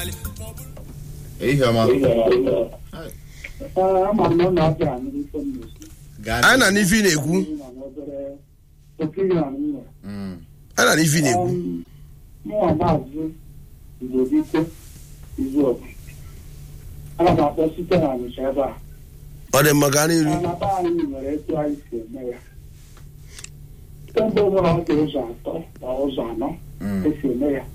ehihie ọma ama m na ọ na-abịa n'ife m na-esi anyị na n'ife ị na-ekwu na n'obere opinion m nwere Mm. anyị na n'ife ị na-ekwu mụnwa maazị igobike izuobi ana m akpọ site na Ọnịcha ebe a ọ dị mma gaa n'iru na be anyị nwere etu anyị si eme ya kemgbe ụbụrụ ọ dị ụzọ atọ ma ụzọ anọ Mm. esi eme ya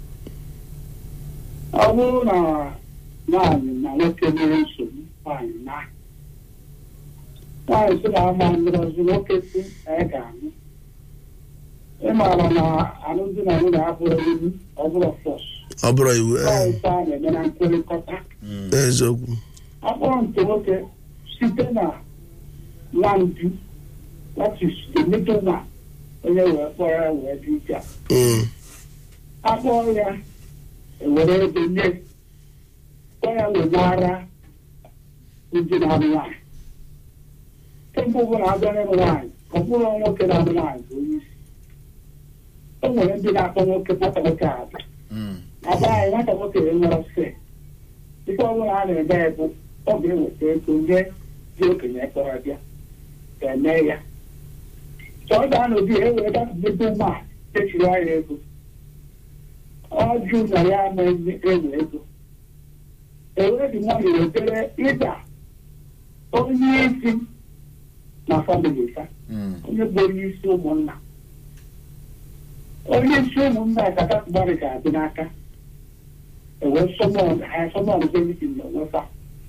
ọ bụrụ na nwaanyị na nwoke nwere nsogbu nwaanyị na nwaanyị si na ama ngọzi nwoke si na ya ga-anụ ịmara na alụmdi na nwunye abụrụ iwu ọ bụrụ fọs ọ bụrụ iwu ọ ee, ife a na-eme na nkwekọta Mm. eziokwu akpọrọ nke nwoke site na nwamdi that is the middle man onye wee kpọrọ ya wee dị ike a. Mm, akpọọ ya ewere ego nye kpọọ ya wegara ndị na-alụ nwaanyị kemgbe ụbụla abịa n'ịlụ nwaanyị ọ bụrụ nwoke na-alụ nwaanyị bụ onye isi o nwere ndị na-akpọ nwoke nwata nwoke abịa Mm. aba anyị nwata nwoke enwere se ife ọbụla a na-eme ya bụ ọ ga-eweta ego nye dị okenye kpọrọ bịa ga-eme ya chọọ gaa n'obi ya ewere dapụta ma echiri anya ego ọjụ na ya ama ewe ego ewere dị nwanyị wetere ịda onye isi na famili ha Mm. onye bụ onye isi ụmụnna onye isi ụmụnna kata mmadụ ga-adị n'aka ewe sọmọn ha sọmọn benitin na onwefa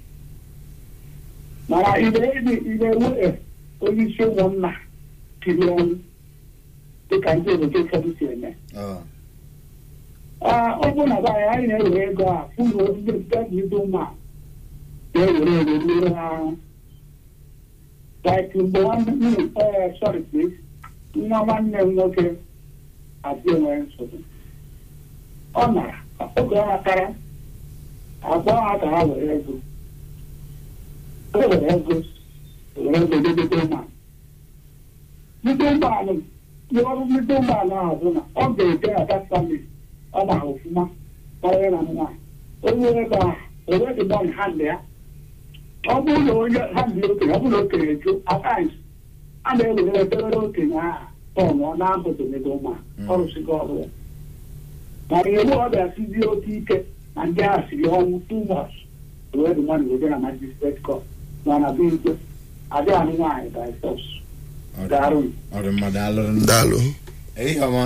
mana ibe ewe onye isi ụmụnna tiri ọnwụ dịka ndị obodo ụfọdụ si eme Oh. Aa, ọ bụ na be anyị anyị na-ewere ego a fụ na obido ndị ụmụ na-ewere ego mmiri ha ahụ like mgbe nwanne mm, eh, sorry please nwa nwanne m nwoke adị enwere nsogbu ọ nara oge ọ natara agwa ha ka ha were ego o were ego were ego debete ụmụ ndị ụmụanụ ndị ọrụ ndị ụmụanụ ahụ bụ na ọ ga-ede ata famili ọ mara ọfụma karịa na nwaanyị onye ego ahụ ewedị mọn hand ya ọ bụrụ na onye ha dị okenye ọ bụrụ na okenye jụ ataims a na-ewere edewere okenye ahụ tọn ọ na-abụdomedo ụmụ ọrụsigo ọrụ ya mana iwu ọ bịasizi oke ike na ndị ahụ siri ọnwụ too much ewedị mọn wede na magistrate court mana bụ igwe adị anụ nwaanyị by force Ọ dị- garụ ọ dị mma daalụrụ nne. daalụ ehihie ọma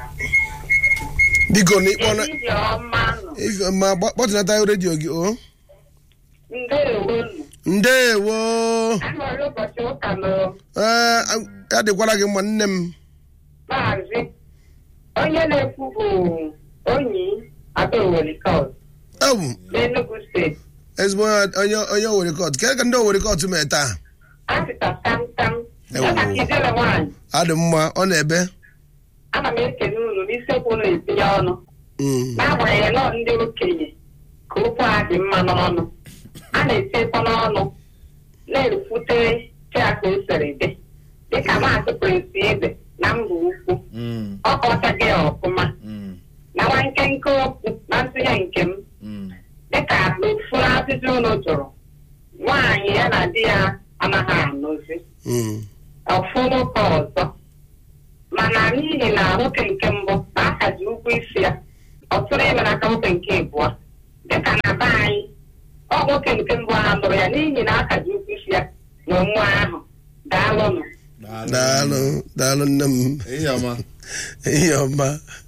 biko na ịkpọ na Ehihie ọma nọ. ife ma gba- kpọtụnata redio gị o Ndeewo nụ. ndeewo Anọrọ ụbọchị ụka nọ ee ya dịkwara gị mma nne m maazị. Onye na-ekwu bụ onyi Adaoweri Kọt ewu n'Enugu steeti. ezigbo onye- onye onye owere kọt kee ka ndị owere kọt mee taa Asịta tam tam. Ewo. Ya maka ijere nwaanyị. adị mma ọ na-ebe Ana m ekele unu n'isiokwu unu etinye ọnụ. Mm, N'agbanyeghị nọ ndị okenye ka okwu a dị mma n'ọnụ. A na-etiekwa n'ọnụ na-efute chiaka o siri dị. Dịka maazị Prince Ibe na mba ukwu. Mm. Ọ kọtaghị ya ọfụma. Mm. na nwa nkenke okwu na ntụnye nke m Mm. dịka n'ufuru ajụjụ unu jụrụ nwaanyị ya na di ya anaghị anụzi mm, ọfụrụ ka ọzọ mana n'ihi na nwoke nke mbụ na aka ji ụgwọ isi ya ọ tụrụ ime n'aka nwoke nke abụọ dịka na be anyị ọ nwoke nke mbụ ahụ nụrụ ya n'ihi na aka ji ụgwọ isi ya na nwa ahụ daalụnụ daalụ daalụ nne m ehihie ọma ihe ọma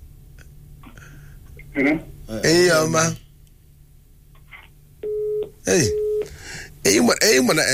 ihe ọma ei eyi mana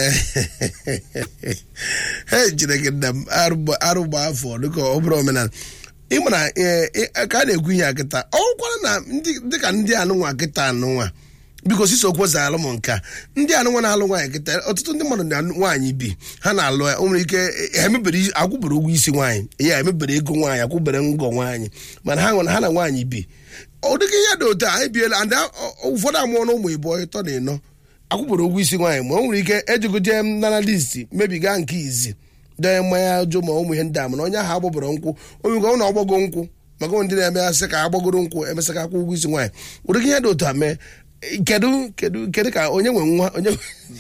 e jire gị nna m arụ gba afọ dịka ọ bụrụ omenala ịmana ka a na-ekwu ihe a kịta ọkwara na ndị- dịka ndị anụnwa kịta anụnwa biko sisokwu zaalụ m nka ndị anụnwa na-alụ nwaanyị kịta ọtụtụ ndị mmadụ na nwaanyị bi ha na-alụ ya o nwere ike ha emebere isi- akwụbere ụgwọ isi nwaanyị ya emebere ego nwaanyị akwụbere ngọ nwaanyị mana ha nwere ha na nwaanyị bi ọ dịka ihe dị otu a anyị biela and a- ọ- ụfọdụ amụọ na ụmụ ịbụọ ịtọ na ịnọ akwụbere ụgwọ isi nwaanyị ma o nwere ike ejugoje m nana listi mebiga nke izi dee mmanya jụ ma ụmụ ihe ndị a mana onye ahụ agbọbọrọ nkwụ onye nke ọ na ọgbago nkwụ maka ndị na-eme asị ka agbagoro nkwụ emesịka akwụ ụgwọ isi nwaanyị ụdịka ihe dị otu a mee kedu kedu kedu ka onye nwe nwa onye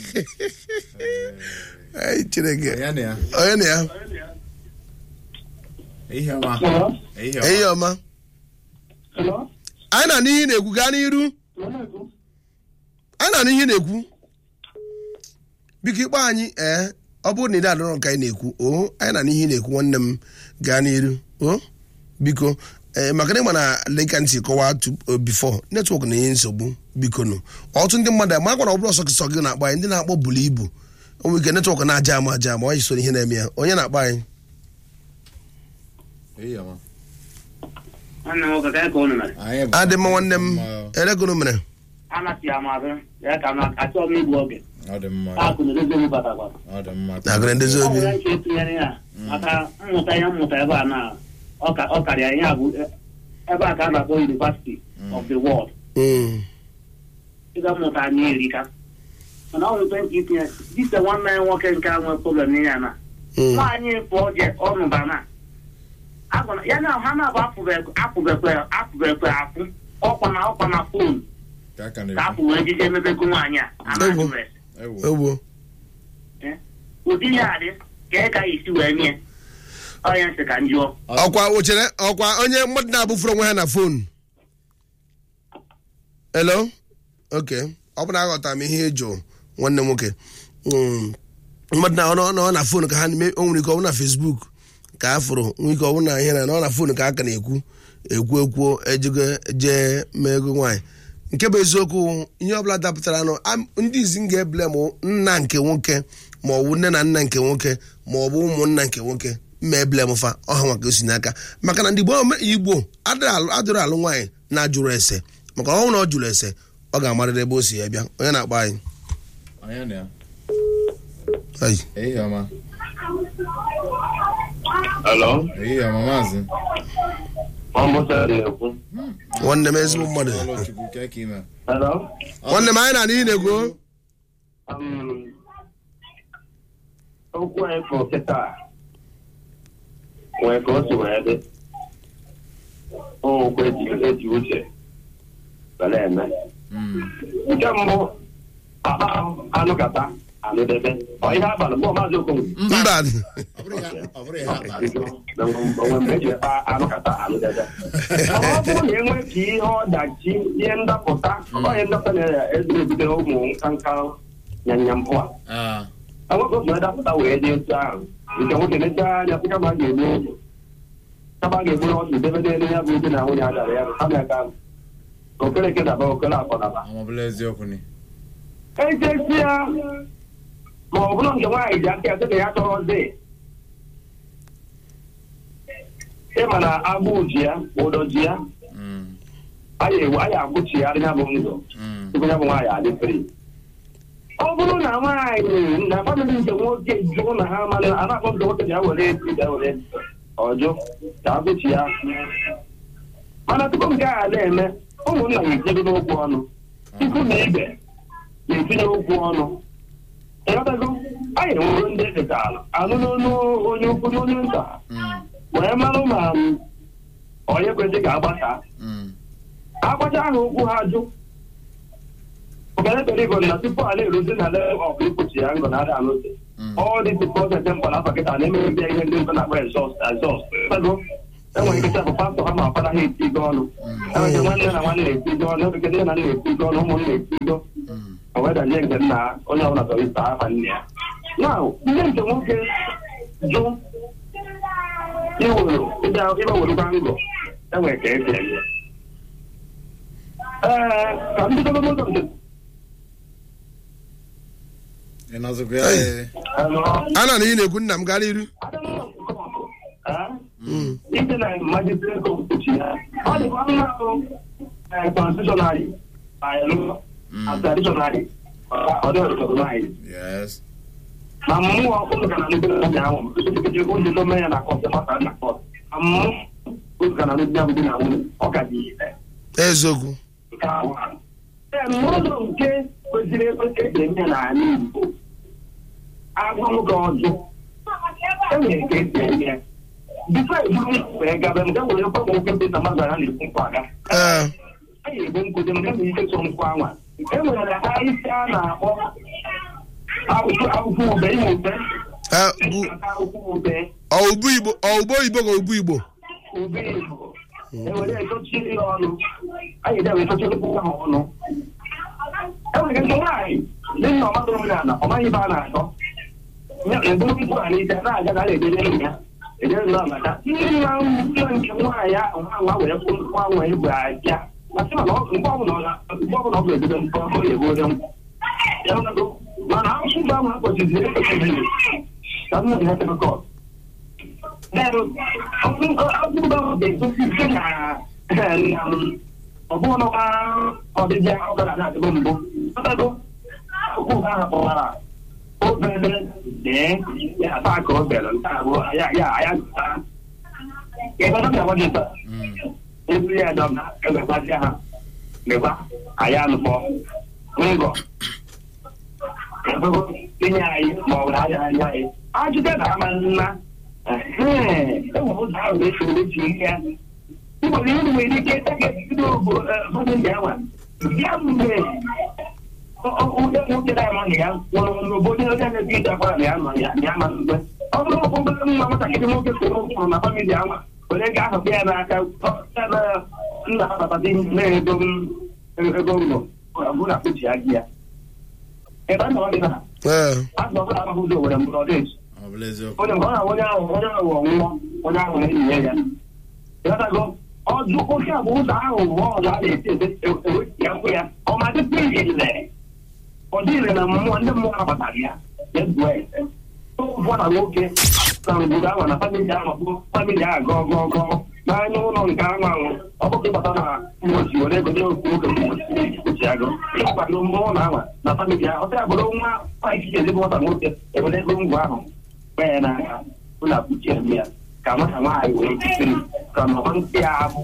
Ai, chineke onye na ya onye na ya ihe ọma Hello? ihe ehihie ọma ọma Hello? anyị na n'ihe na-ekwu gaa n'iru Hello? anyị na n'ihe na-ekwu biko ikpe anyị ee ọ bụrụ na ị na-adọrọ nke anyị na-ekwu o anyị na n'ihe na-ekwu nwanne m gaa n'iru o biko ee maka na ịma na leka ntị kọwaa tu- bifo netwọk na-enye nsogbu biko nụ ọtụtụ ndị mmadụ ma gwara ọ bụrụ ọsọ sọ gị na-akpọ anyị ndị na-akpọ buru ibu o nwere ike netwọk na-aja ama aja ama ọ yi so ihe na-eme ya onye na-akpọ anyị ihe ọma nwanne m nwoke ka ka unu mere anyị bụ adị mma nwanne m Mma. elegoro mere anasị ya mazụ ya ka m achọ m igbu oge ọ dị mma akụ na edozi obi batakwara ọ dị mma na-agara ndezi ọ obi nwere nche etinyere ya maka mmụta ihe mmụta ebe a na ọ ka- ọ karịa ihe a bụ ebe a ka a na-akpọ University of the World Mm. ịga mmụta anyị erika mana ọ nwere nke itinye dịka nwanne anyị nwoke nke a nwee problem n'ihe a na Mm. nwaanyị pụọ je ọnụba na agwara ya na ha na-abụ apụbekwe apụbekwe apụbekwe apụ ọkwa na ọkwa na fon ka aka ka na-ekwu apụ wee jije emebego nwaanyị a a na-ajụ res ewo ewo ụdị ihe a dị ka ị ka isi wee nye onye nsị ka njụọ ọkwa ochere ọkwa onye mmadụ na-abụfuru onwe ha na fon hello ok ọ bụ na aghọtara m ihe ịjụ nwanne m nwoke Mm. mmadụ na ọ nọ na fon ka ha na-eme o nwere ike ọ bụ na facebook ka a fụrụ nwere ike ọ bụ na ihe na ọ na fon ka a ka na-ekwu ekwu ekwuo ejego jee mee ego nwaanyị nke bụ eziokwu ihe ọbụla dapụtara nụ am- ndị izi m ga-ebele m nna nke nwoke ma ọ bụ nne na nna nke nwoke ma ọ bụ ụmụnna nke nwoke mma ebele m fa ọha maka o si n'aka maka na ndị Igbo igbo adịrị alụ adịrị alụ nwaanyị na-ajụrụ ese maka ọ hụ na ọ jụrụ ese ọ ga-amarịrị ebe o si ya bịa onye na-akpọ anyị onye na ya Ai. ihe ọma Hello, ihe ọma maazị Ọmụsa na-ekwu. nwanne m ezigbo mmadụ Ụlọchukwu ka ka ime Hello, nwanne m anyị na n'ihi na-egwu um, okwu anyị fụrụ kịta nwee ka o si wee dị. Okwu eji eji uche were eme. Nke mbụ, akpa anụkata anụdebe. Ọ ihe abalị mgbe maazị Okonkwo. mba ọ bụrụ ya ọ bụrụ ya akpa onwe mgbe eji ekpa anụkata anụdebe. ọ bụrụ na enwe ka ihe ọdachi ihe ndapụta onye ndapụta na-ebute ụmụ nkanka nyanyambụ a Ah, enwekọ otu edapụta wee dị etu ahụ nke nwoke nechaa anya sị kama a ga-egbu oge kama a ga-egburu ọsụ debe n'elu ya bụ di na nwunye a dara ya ha na-aga okereke daba okere afọ daba amabụla eziokwu ni echesịa ma ọ bụrụ nke nwaanyị ji aka ya sị na ya chọrọzi ịma na agbụ ji ya ụdọ ji ya Mm, anyị ewu anyị agbụchigharị ya bụ ndụ mm, tupu ya bụ nwaanyị adị fri ọ bụrụ na nwaanyị na famịlị nke nwoke jụrụ na ha mana a na-akpọ nke nwoke ya were eti ya were ọjụ ka agbụchi ya mana tupu nke a na-eme ụmụnna ga-etinye n'okwu ọnụ tupu na ibe na-etinye okwu ọnụ ịghọtago anyị enwere ndị eketara anụ n'onu onye ukwu na onye nta mm, wee marụ ma onye kwesịrị ka agbasa mm. agbacha ahụ okwu ha jụ okenekere igbo na tupu a na-eruzi na le ọbụ ikpuchi ya ngọ na-ada anụzi Mm. ọ dị dị prọsesị mkpa n'afọ kịta na-emebi ihe ndị nkọ na-akpọ ezọst ezọst ego enwere ike chapụ pastọ ha ma ọkpara ha etigo ọnụ enwere ike nwanne na nwanne na-etigo ọnụ enwere ike nne na nna na-etigo ọnụ ụmụnne na-etigo Mm. o wee danye nke nna onye ọbụla chọrọ ịta afa nne ya na nne nke nwoke jụ iwere ịba werukwa ngọ enwere ka esi eme ee ka ndị gọọmenti nke ị nọzikwa ya Hey. ee. a na n'ihi na-ekwu nna m gara iru ite na magistrate court kpuchi ya ọ dịkwa mma ahụ constitutionary ayelụ traditionary ọ dị recognized yes na mmụọ ụlọ ka na ndị na ahụ ndị ụdị dome ya na kọt maka na kọt na mmụọ ụlọ ka na ndị ahụ dị na nwunye ọ ka dị ire eziokwu nke ahụ ee n'ụlọ nke kwesịrị ekwesị eji eme n'ala Igbo agwa nwoke ọjụ enwere ka esi eme ya bifo eburu wee gaba nke nwere kwa nwoke ndị na mmadụ ha na-ekwu nkwa aga ee anyị ebu nkwụdị nke na ike so nkwa anwa enwere ha isi a na-akpọ akwụkwọ akwụkwọ ube ịmụ ube Eh, bụ akwụkwọ ube ọ ubu igbo ọ ugbo igbo ka ubu igbo ube igbo ewere etochiri ya ọnụ anyị ga etochiri ahụ ọnụ enwere nke nwaanyị ndị nna ọmadụ omenala ọ maghị ibe a na-atọ eburu nkwu a n'ite na-aga na na-edere ya edere nọ maka ndị nna nna nke nwaanyị ahụ nwa nwa were kwụ nwa nwa igbo abịa masị mana ọ- mgbe ọbụla ọ na- mgbe ọbụla ọ ga-ebido mpọ ọ ga-ebuode m Ya nọdụ. mana akwụkwọ mgbe ahụ akpọchiziri ekpechiziri ka m na-ehe tekọt ọbụnụkwa ọdịbịa ọbara na-adịbụ mbụ ọtago akwụkwọ ahụ kpọwara obere dee ya ata ka o bere nta abụọ ya ya ya zụta ebe ọ ga-agwa gị taa eburu ya dọm na ebekwasịa ha lekwa aya nụkpọ ngọ ebego inye anyị ma ọ bụ na anya anya anyị ajụta na ama nna enwere ụzọ ahụ na-eso eji ihe ya nwere ihe nwere ike ịtakebido obodo ndị awa ya mgbe onye nwoke na-amaghị ya nwụrụ n'obodo onye na-ebi ije akwara na ya nọ ya ya ama mgbe ọ bụrụ ọkụ obere nwa nwatakịrị nwoke kwụrụ ụkwụrụ na famili awa were ga ahụ ya n'aka ebe nna ha batata na-ego ego mbọ ọ bụrụ na kpuchi ya gị ya ebe a nọ dị na ee azụ ọbụla amaghị ụzọ were mgbọrọ dị ọ bụla eziokwu onye ọ na onye ahụ onye ahụ ọnwụọ onye ahụ na-enye ya ịghọtago ọdụ oke bụ ụzọ ahụ ụwa ọzọ a na-esi ebe ewepụ ya nkwụ ya ọ ma dịkwa ile ọ dị ile na mmụọ ndị mmụọ nabatara ya ya zuo ese ụfọ na nwoke na ngwuru ahụ na famili ahụ bụ famili ahụ gọọ gọọ gọọ n'anya ụlọ nke anwụ anwụ ọ bụghị ịbata na mgbochi were ego nye ofu nwoke mgbochi agụ ịkwado mmụọ na anwa na famili ahụ ọsọ ya bụrụ nwa nwaanyị chiche ezigbo nwata nwoke ewere ego ngwa ahụ kpee ya n'aka ụlọ akpuchi ebe ya ka nwata nwaanyị wee jisiri ka nọrọ ntị ahụ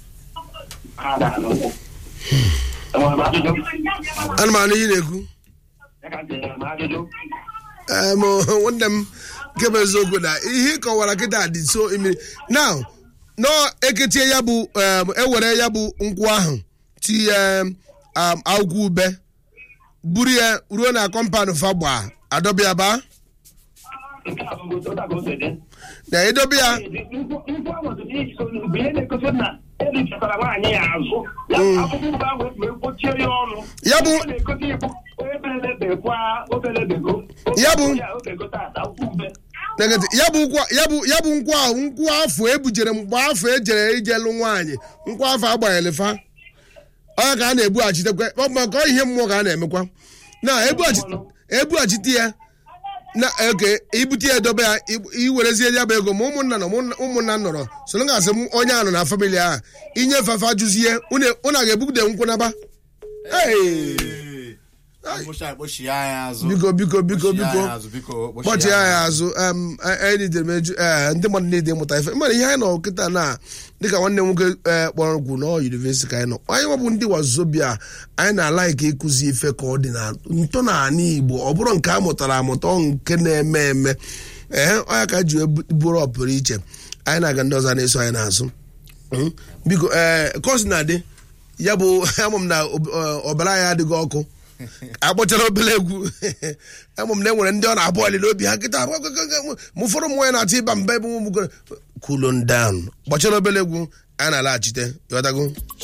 ada n'ụkwụ enwere m ajụjụ ana m anụ ihe ị na-ekwu ya ka ntị m ajụjụ Em, nwanne m nke bụ eziokwu na ihe ị kọwara kịta dị so imiri now nọ eketie ya bụ em, ewere ya bụ nkwụ ahụ tinye em, akwụkwọ ube buru ya ruo na kọmpanụ fagba adọbịa ba nke a bụ otu a ka o si dị na edobe ya nkwu ahụ dị n'iso bụ ihe na-egosi na erichatara nwaanyị ya azụ ya akwụkwọ ube ahụ wee kpochie ya ọnụ Ya bụ- ọ na-egosi ịbụ obelebekwa obelebego Ya bụ- ya obego tata akwụkwọ ube Negati, ya bụ nkwa ya bụ ya bụ nkwụ ahụ nkwụ afọ ebujere mgbe afọ ejere ijelụ nwaanyị nkwụ afọ agbanyere fa onye ka a na-ebughachitekwa ọ bụ maka ihe mmụọ ka a na-emekwa na ebughachite ebughachite ya na oke ibute ya edobe ya i- iwerezie ya bụ ego ma ụmụnna nọ ụmụnna- ụmụnna nọrọ soro gasị m onye a nọ na famili ahụ inyefe afa jụzie unu unu a ga-ebugide nkwụ naba Hey! akpụcha akpụchi ya anya azụ biko biko biko Kpọchie ya biko anya azụ, biko kpọchie kpọchie ya ya anya azụ em, a- anyị nidere m eju ee, ndị mmadụ niile ịmụta ife mmadụ ihe anyị nọ kịta na dịka nwanne m nwoke ee, kpọrọ nkwu na yunivesiti ka anyị nọ anyị nwabụ ndị wazobia anyị na-ala ike ịkụzi ife ka ọ dị na ntọala igbo ọ bụrụ nke a mụtara amụta ọ nke na-eme eme ee onye ka ji ebu- bụrụ ọpụrụ iche anyị na-aga ndị ọzọ na-eso anyị n'azụ Mm. biko ee kọs na-adị ya bụ ama m na ob- ọ- ọbara anyị adịghị ọkụ akpọchara obere egwu ama m na enwere ndị ọ na-abụ ọlịla obi ha kịta ma ụfọdụ ụmụ nwaanyị na-atụ ịba mba ebe ụmụ gbugoro kulon down gbachara obere egwu anyị na-alaghachite ịghọtago